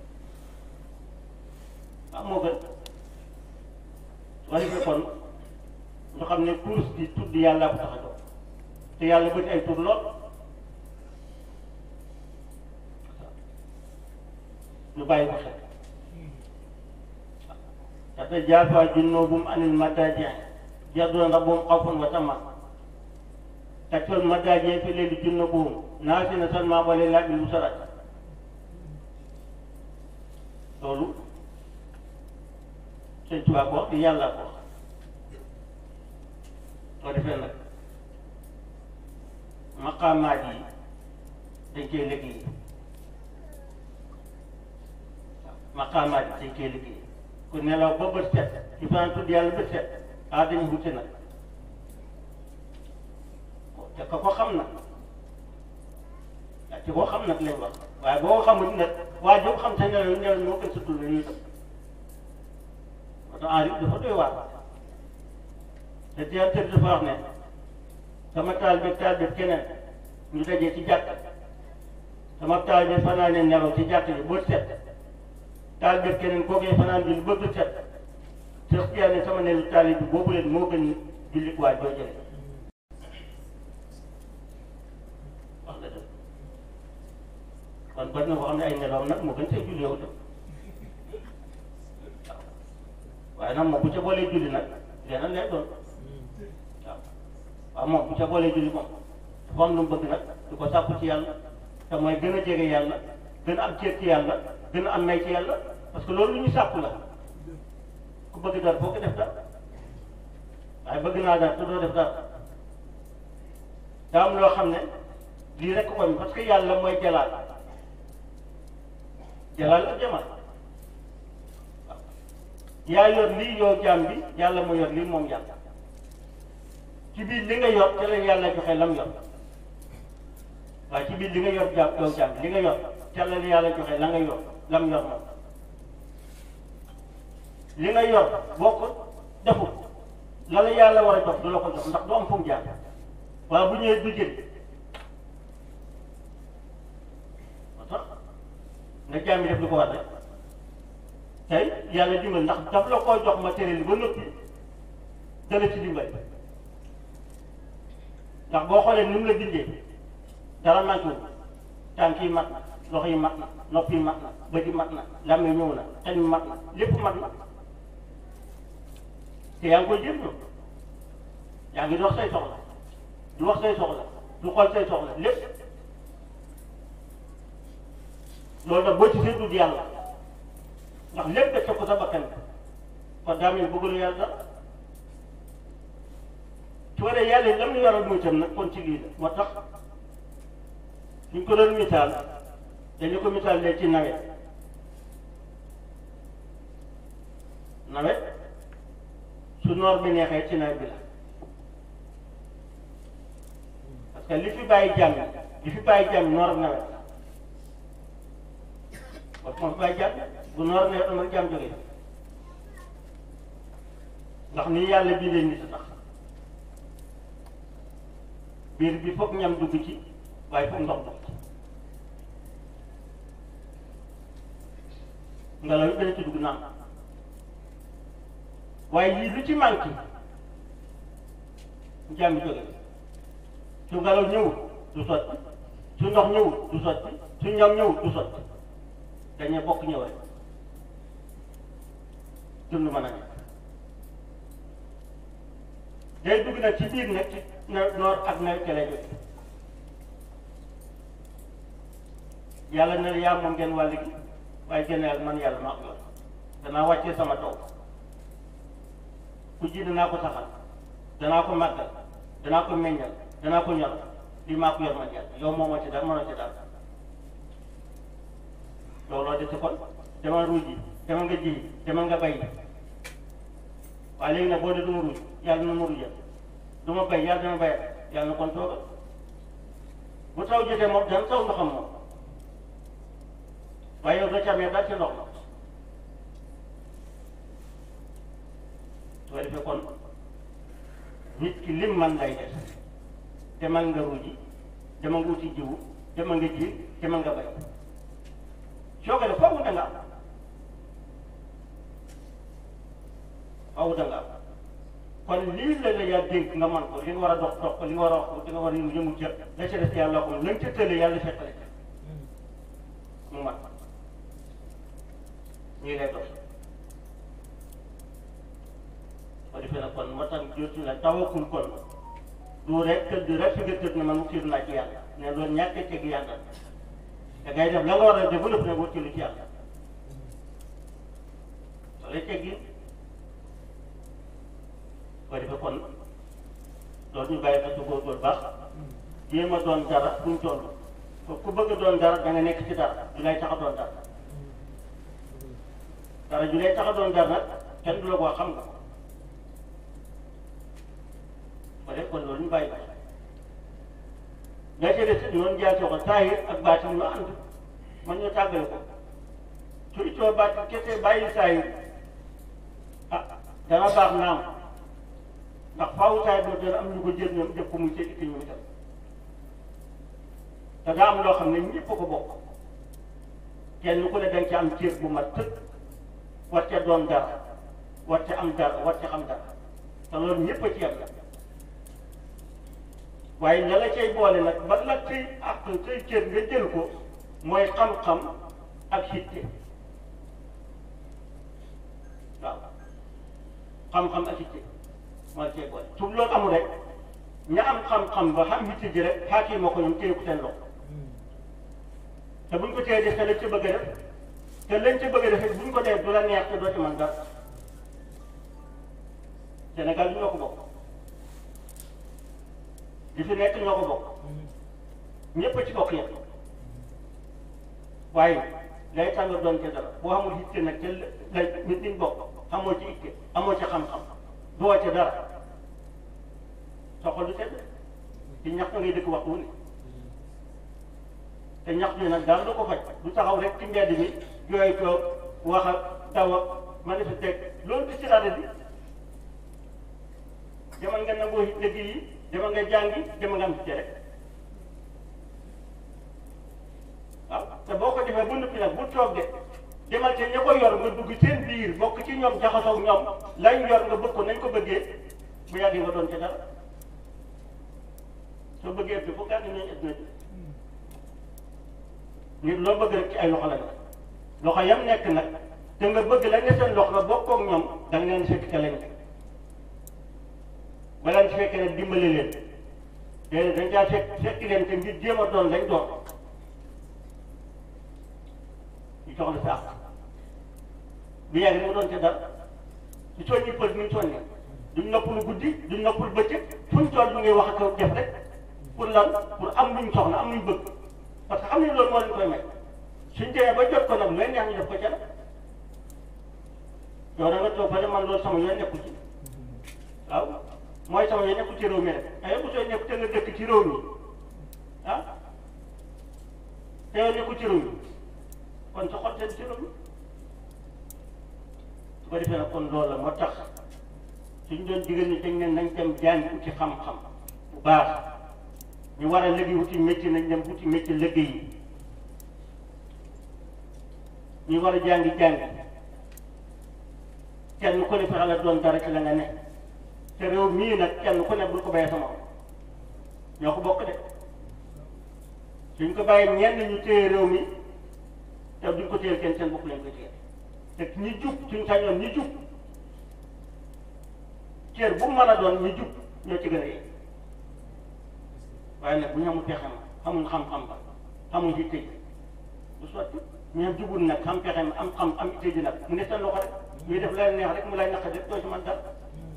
waaw moo gën soo defee kon ñu xam ne course bi tudd yàlla ko tax a jóg te yàlla bëri ay tur lool ñu bàyyi ko xel تتجافى جنوبهم عن المضاجع يدعون ربهم خوفا وطمعا تكفي المضاجع في الليل جنوبهم ناسين سلمى ولله بالبصرات loolu sëñ Tuubaa ko wax di yàlla ko wax soo defee nag maqaamaat yi dañ koy liggéey maqaamaat yi dañ koy liggéey ku nelaw ba bët set ci fanaan tudd yàlla bët set ah dañu wuti nag te ka ko xam nag te koo xam nag lañ wax waaye boo ko xamul nag waa joo xam te nelaw nelaw ñoo koy sutul la ñuy def parce que enri dafa doy waar te teel tëdd dafa wax ne sama taal bi taal bi keneen ñu dajee ci jàkk sama taal bi fanaane nelaw ci jàkk yi bët set taal bi keneen koo koy fanaan julli ba bët set te yaa ne sama nelu taal bi boobu leen moo gën julli waa joo jële wax la dëgg kon bari na koo xam ne ay nelawam nag moo gën see julli yow tam waaw waaye nag moom bu ca boolee julli nag leneen lay doon waaw waaw moom bu ca boolee julli moom dafa am lu mu bëgg nag di ko sàkku ci yàlla te mooy gën a jege yàlla gën a am ceeb ci yàlla gën a am may ci yàlla parce que loolu lu ñu sàkku la ku bëgg dara foo ko def dara waaye bëgg naa dara te doo def dara daa am loo xam ne lii rek ko parce que yàlla mooy jalaal jalaal ak jamal waaw yaa yor lii yow jaam bi yàlla moo yor lii moom yàlla ci biir li nga yor te la yàlla joxe lam yor waaye ci biir li nga yor jaam yow jaam bi li nga yor te la yàlla joxe la nga yor lam yor moom li nga yor boo ko deful la la yàlla war a jox du la ko jox ndax du am fu mu jaar waaye bu ñëwee du jël moo tax nga jaam bi def lu ko war rek tey yàlla dimbal ndax daf la koo jox matériel yi ba noppi dala ci dimbal ndax boo xoolee ni mu la bindee dara manqué wu tànk yi mat na loxo yi mat na nopp yi mat na bët yi mat na lam yi ñëw na xel mi mat na lépp mat na te yaa ngi koy jëf ñoom yaa ngi dox say soxla du wax say soxla du xool say soxla lépp loolu nag boo ci séddu yàlla ndax lépp def ko sa bakkan kon daa mel bëggul yàlla dara su ko dee yàlla lam ñu waral muy tam nag kon ci lii la moo tax suñ ko doon misaal dañu ko misaal lee ci nawet nawet su noor bi neexee ci nawet bi la parce que li fi bàyyi jàmm li fi bàyyi jàmm noor ak nawet parce que moo fi bàyyi jàmm bu noor ak nawet am rek jàmm jógee ndax ni yàlla bindee nit a tax biir bi foog ñam dugg ci waaye foog ndox dugg ci ngelaw yi dana ci dugg naan waaye lii lu ci manqué jàmm jóge su ngelaw ñëwul du sotti su ndox ñëwul du sotti su ñam ñëwul du sotti dañuy bokk ñëw rek dund mën a nekk day dugg nag ci biir nag ci noor ak nawet ca lay jóge yàlla ne yaa moom ngeen wàll gi waaye génn yàlla man yàlla maa ko yor danaa wàccee sama taw ku ji danaa ko saxal danaa ko màggal danaa ko meññal danaa ko ñor lii maa ko yor man yàlla yow moomoo ci dara mënoo ci dara looloo desi kon demal ruuj yi demal nga ji demal nga bay waaye léegi nag boo dee du ma ruuj yàlla na ma ruujal du ma bay yàlla dama bayal yàlla na kon toogal bu taw jotee moom dana taw ndoxam moom waaye yow doo ci amee daal ci ndox ma su ko defee kon nit ki lim man lay def demal nga ruuji demal nga wuti jiwu demal nga ji demal nga bay soo ko def foofu da nga am foofu da nga am kon lii la la yaa dénk nga man ko li nga war a dox dox ko li nga war a wax ko li nga war a yëngu yëngu ca la ca des yàlla ko lañ ca tële yàlla fekkale ca mu mat ñii lay dox ko defee nag kon moo tax jotu la tawakul kon du rek tëdd rek fi nga tëdd ne man mu tiir naa ci yàlla ne loolu ñàkk a teg yàlla da ngay def la nga war a def ba lépp ne boo tiilu ci yàlla soo lay teggi ko defee kon loolu ñu bàyyi ko ci góorgóor baax jéem a doon dara buñ toll ku bëgg a doon dara da nga nekk ci dara du lay tax a doon dara dara ju lay tax a doon dara nag kenn du la ko xam nga ko def kon loolu ñu bàyyi ko nga ci des noonu jaar ci ko saahir ak baatin ñu ànd man ñu tàggale ko su ittoo baatin kese bàyyi saahir ah dana baax naam ndax faaw saahir boobu dana am ñu ko jël ñoom def ko muy seen itti ñoom itam te daa am loo xam ne ñëpp ko bokk kenn ku ne danga ci am cër bu mat tëkk war ca doon dara war ca am dara war ca xam dara te loolu ñëpp a ci yem waaye ña la cay boole nag ba la cay ak cay cër nga jël ko mooy xam-xam ak hitte waaw xam-xam ak hitte moo la cay boole su loolu amul rek ña am xam-xam ba xam hitte ji rek xaakii moo ko ñoom téye ko seen loxo te buñ ko téye def te lañ ca bëgg a def te lañ ca bëgg a def buñ ko dee du la neex te doo ci mën dara Sénégal bi ñoo ko bokk li fi nekk ñoo ko bokk ñëpp a ci bokk yëpp waaye lay tax nga doon ca dara boo xamul itte nag te la nit ñi bokk xamoo ci itte amoo ci xam-xam doo ca dara soxal du sedd ci ñax ngay dëkk waxtu wu ne te ñax mi nag daal du ko faj du taxaw rek ci mbedd mi jooy toog wax ak daw ak manifester loolu di ci rajo bi demal nga nangoo it liggéey yi demal nga jàngi demal nga am ci rek waaw te boo ko defee bu noppi nag bu toog de demal te ña ko yor nga dugg seen biir bokk ci ñoom jaxasoo ak ñoom lañ yor nga bëgg ko nañ ko bëggee bu yàggee nga doon ca dara soo bëggee ëpp foofu gàtt nañ ëpp na ci nit loo bëgg rek ci ay loxo la nekk loxo yam nekk nag te nga bëgg la ne seen loxo la bokkoo ak ñoom da nga leen fekk ca lañ nekk ba leen fekkee ne dimbali leen te dañ caa fekk fekk leen te ngir jéem a doon lañ doon ñu jox la sa àq bu yàgg mu doon ca dara ci soññi pël mi soññi duñ noppalu guddi duñ noppalu bëccëg fuñ toll ñu ngi wax ak def rek pour lan pour am luñ soxla am luñ bëgg parce que xam ne loolu moo leen koy may suñ demee ba jot ko nag looy neex ñu def ko ca la yow da nga toog ba ne man loolu sama yoon nekku ci waaw mooy sama yoon nekku ci réew mi rek ay bu soo nekk te nga dëkk ci réew mi ah te yow nekku ci réew mi kon sa xol seen ci réew mi su ko defee nag kon loolu la moo tax suñ doon digal ni dañ ne nañ dem jàng uti xam-xam bu baax ñu war a liggéey wuti métier nañ dem wuti métier liggéey yi ñu war a jàngi jàngi kenn ku ne fexe la doon dara ci la nga ne te réew mii nag kenn ku ne bul ko bàyyee sama ñoo ko bokk de suñ ko bàyyee ñenn ñu téye réew mi te duñ ko téyel kenn seen bopp lañ ko téye te ñi jub suñ sañoon ñi jub cër bu mu mën a doon ñi jub ñoo ci gën a yee waaye nag bu ñu amul pexe ma xamuñ xam-xam ba xamuñ yitte ji bu sotti ñoom jubul nag xam pexe ma am xam am yitte ji nag mu ne seen loxo rek ñuy def leen neex rek mu lay naq def doo ci man dara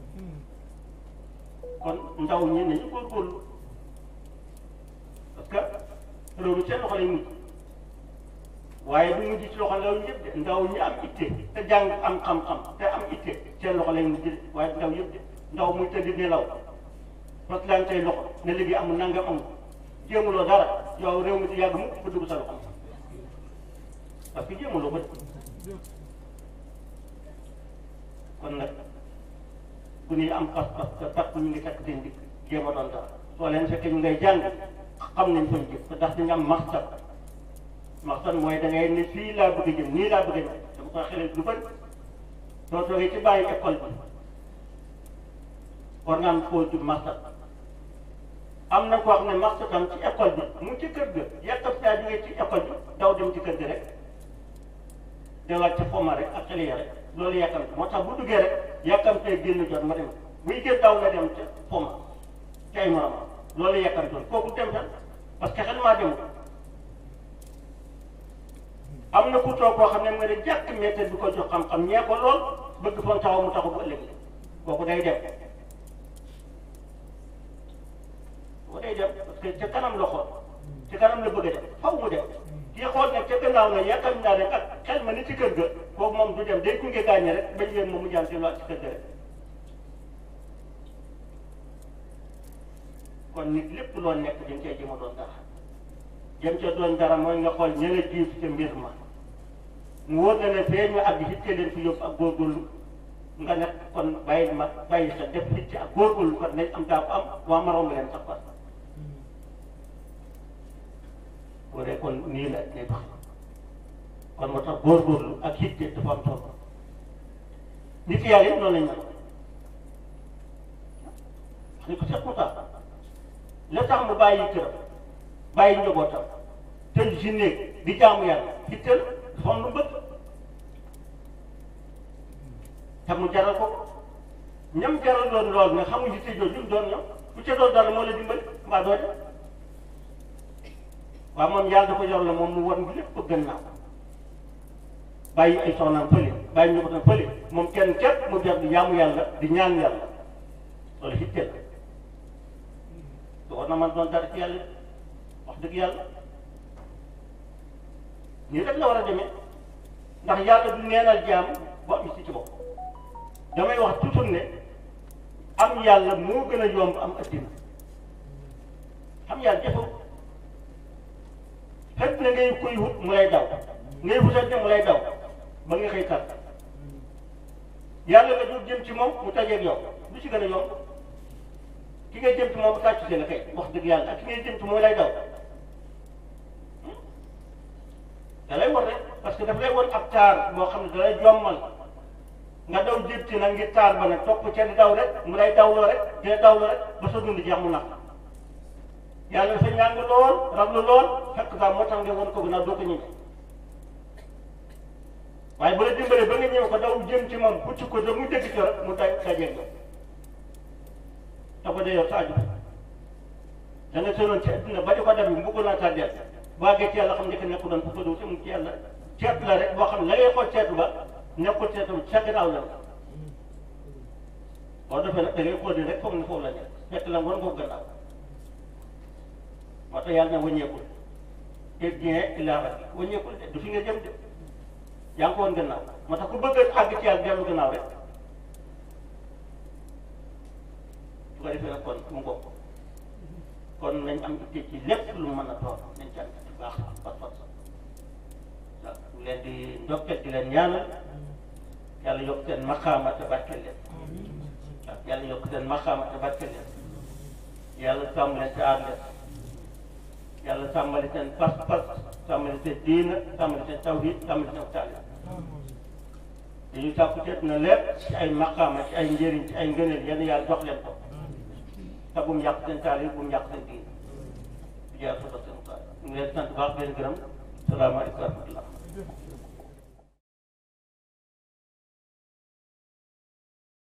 kon ndaw ñi nañu góorgóorlu parce que réew mi seen loxo lay mujj waaye du mujj ci loxo ndaw ñëpp de ndaw ñi am itte te jàng am xam-xam te am itte seen loxo lay mujj de waaye ndaw yëpp de ndaw muy tëdd nelaw parce que daan tey loxo ne liggéey amul nangam amul jéemuloo dara yow réew mi di yàgg mu ba dugg sa loxo parce que jéemuloo ko kon nag bu ñuy am pas-pas te takk ñu ngi takk seen dikk jéem a doon dara soo leen fekkee ñu ngay jàng xam nañ koy jëf te ndax dañu am maqsad maqsad mooy da ngay ne fii laa bëgg a jëm nii laa bëgg a jëm dama koy xelal lu bëri soo toogee ci bàyyi école bi war nga am foo jub maqsad am na koo xam ne maqsadam ci école bi mu ngi ci kër ga yàkkam saa jógee ci école bi daw dem ci kër ga rek delluwaat ci foma rek ak xale ya rek loolu yàkkamte moo tax bu duggee rek yàkkamtee génn jot ma dem buy gën daw na dem ca foma ci ay morom loolu yàkkamtoon kooku dem tan parce que xel maa demul am na ku toog koo xam ne nga ne jàkk méthode bi ko jox xam-xam ñee ko lool bëgg foon taxaw mu taxaw bu ëllëg kooku day dem kooku day dem parce que ca kanam la xool ca kanam la bëgg a dem faw mu dem kii xool nag ca gannaaw na yaakaar naa ne ak xel ma ni ci kër ga kooku moom du dem day gunge gaañe rek bañ leen moom mu jaan si ci kër ga rek kon nit lépp loo nekk dañ cee jëm a doon dara jëm ca doon dara mooy nga xool ña la jiif ca mbir ma mu wóor na ne fee ñu àgg hitte leen fi yóbbu ak góorgóorlu nga nekk kon bàyyi ma bàyyi sa def hitte ak góorgóorlu kon nañ am daa ko am waa maroom leen sax kon boo dee kon nii la lay dox kon moo tax góorgóorlu ak hitte dafa am solo nit yàlla yëpp noonu lañ mel ni ko seet mu tax la tax mu bàyyi këram bàyyi njabootam tël si néeg di jaamu yàlla ci tël dafa am lu bëgg te mu jaral ko ñam jaral doon lool nga xamuñ ci tëjoo lim doon ñoom ku ca doon dara moo la dimbali mbaa doo dem waaw moom yàlla da ko yor la moom mu war lépp gannaaw bàyyi ay soxnaam fële bàyyi njabootam fële moom kenn képp mu jar di jaamu yàlla di ñaan yàlla loolu hitte la te war na man doon dara ci yàlla wax dëgg yàlla nii rek la war a demee ndax yàlla du neenal jaam bu am si ci bopp damay wax toujours ne am yàlla moo gën a yomb am addina am yàlla jafew fekk na ngay koy wut mu lay daw ngay wutante mu lay daw ba nga xëy kat yàlla nga dul jëm ci moom mu tajeeg yow lu ci gën a yomb ki ngay jëm ci moom tàcc si la kay wax dëgg yàlla ak ki ngay jëm ci mooy lay daw da lay war rek parce que daf lay war ab taar boo xam ne da lay jommal nga daw jëm ci nag ngir taar ba nag topp ca di daw rek mu lay dawloo rek dina dawloo rek ba sa dund jeex mu nax yàlla dafa ñàng lool raglu lool fekk saa moo tax nga woon ko gannaaw doo ko ñëwee waaye bu la dimbalee ba nga ñëw ko daw jëm ci moom pucc ko da mu dëgg ci rek mu day dajeeg yow te ko dee yow sa aju da nga tënoon ci adduna ba di ko dem bu ko naa tàddeel boo àggee ci yàlla xam ne que nekku doon fu ko dul te mu ci yàlla ceetu la rek boo xam ne la ngay xool ceetu ba nekkul ceetu ca gannaaw la boo defee nag da ngay xool di rek foog ne foofu la nekk fekk la war nga ko gannaaw moo tax yàlla na wëññeekul et bien il a wëññeekul de du fi nga jëm de yaa ngi ko woon gannaaw moo tax ku bëgg a àgg ci yàlla dellu gannaaw rek su ko defee nag kon mu bokk kon nañ am itte ci lépp lu mën a toog nañ ci am ci baax pas pas waaw leen di ndokkeel di leen ñaanal yàlla yokk seen maqaama te barkeel leen waaw yàlla yokk seen maqaama te barkeel leen yàlla sàmm leen te aar leen yàlla sàmmali seen pas-pas sàmmali seen diina sàmmali seen tawhid sàmmali seen taalib dañuy sàkku teet na lépp ci ay maqaama ci ay njëriñ ci ay ngëneel yenn yàlla jox leen ko te bu mu yàq seen taalib bu mu yàq seen diina di jaar sota seen taal ñu ngi leen sant baax leen gërëm salaamaaleykum wa rahmatullah